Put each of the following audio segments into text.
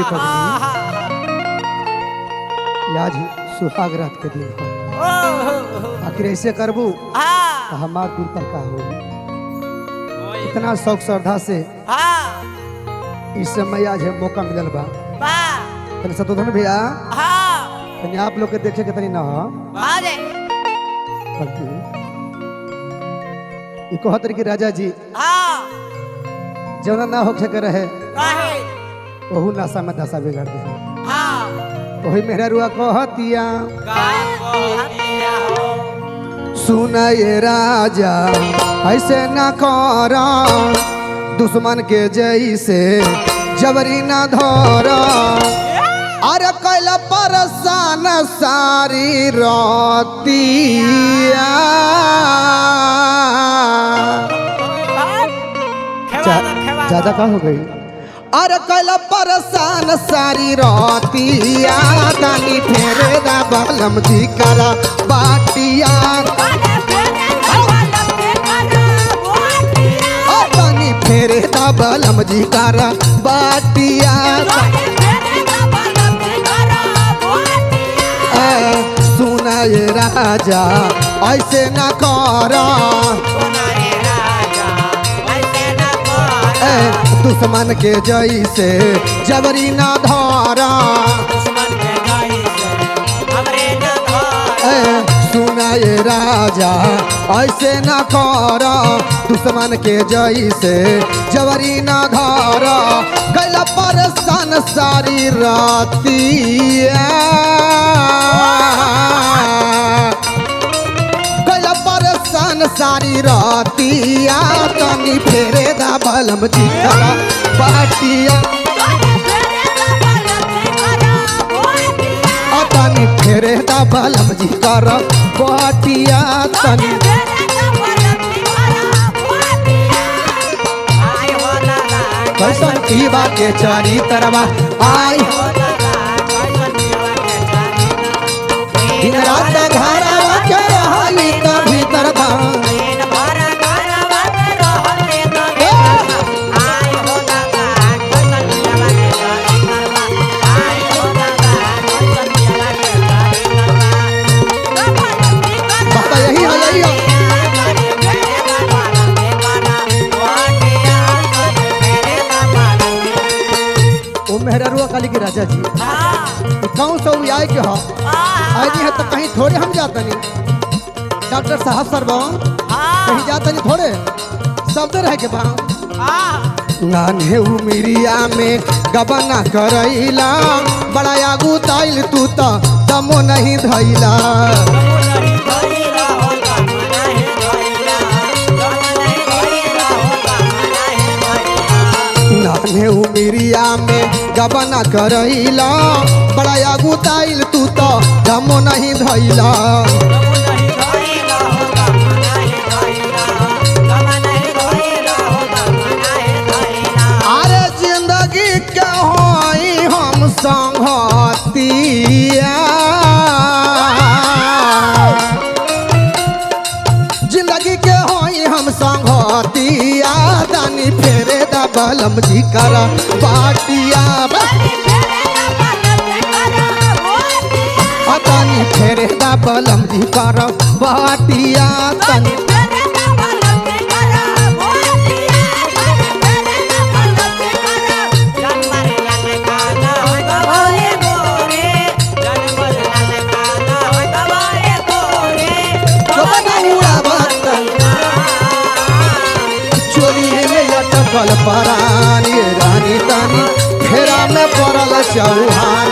पगली ये आज सुहाग रात के दिन है आखिर ऐसे करबू तो हमार दिल पर का हो इतना शौक श्रद्धा से इस समय आज है मौका मिलल बा तनी सतोधन भैया तनी आप लोग के देखे के तनी ना हो बल्कि ई कहत रही कि राजा जी जौना ना होखे के रहे ओहू नशा में दशा बिगाड़ दे वही मेहरा रुआ कहतिया सुन ये राजा ऐसे न कर दुश्मन के जैसे जबरी न धर अरे कैला परेशान सारी रतिया ज्यादा का हो गई अरे कैला परेशान सारी रतिया दानी फेरे दा बलम जी करा बाटिया ओ दानी फेरे दा बलम जी करा बाटिया ए, सुना ये राजा ऐसे न कर ए, दुश्मन के जैसे जबरी न धरा ए, सुना ये राजा ऐसे न कर दुश्मन के जैसे जबरी न धर गैला परेशान सारी रातिया गैला परेशान सारी रातिया तनी फेरे दा बलम चिखला बाटिया आ तनी फेरे दा बलम जी कर बाटिया तनी कैसन पीवा के चारी तरवा आई दिन रात घरवा के रहली त भीतर था बाबा यही है यही है ओ मेहररुआ काली के राजा जी ई कौन सौ आए के हो आई है तो कहीं थोड़े हम जाता नहीं डॉक्टर साहब सर कहीं जाता नहीं थोड़े शब्द रह के बा नान्हे उमिरिया में गबना करैला बड़ा आगू ताइल तू तो दमो नहीं धैला नान्हे उमिरिया में गबना करैला बड़ा आगू ताइल तू तो दमो नहीं धैला अरे जिंदगी के होई हम संगतिया जिंदगी के होई हम संगतिया दानी फेरे दा बलम जी कर बाटिया आ दानी फेरे दा बलम जी कर बाटिया तनी चोरी में अटकल परानी रानी तानी फेरा में पड़ल चौहान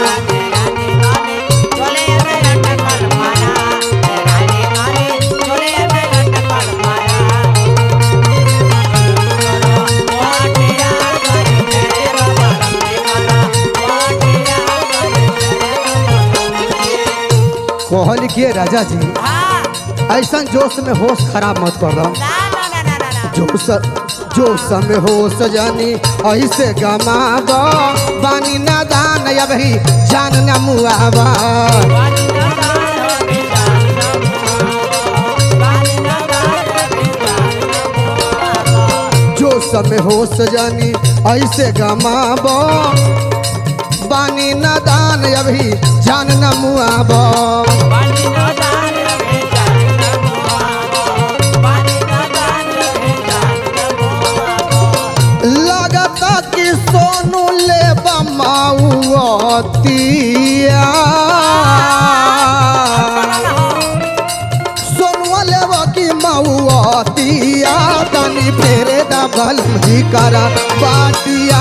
कहल के राजा जी ऐसा जोश में होश खराब मत कर दो जोश जोश में होश जानी ऐसे गमाब बानी ना दान अब ही जान न मुआबा जोश में होश जानी ऐसे गमाब बानी नदान अभी जान न मुआब लगता कि सोनू ले बमाउतिया सोनुआ लेवा की मऊतिया तनी फेरे दबल जी करा बाटिया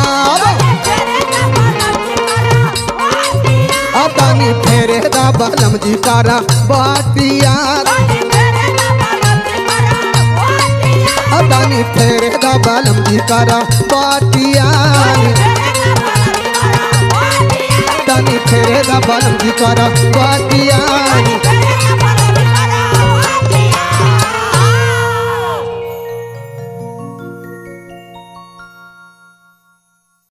आ तनी फेरे दबल जी करा बाटिया आ तनी फेरे दबल जी करा बाटिया तनी फेरे दबल जी करा बाटिया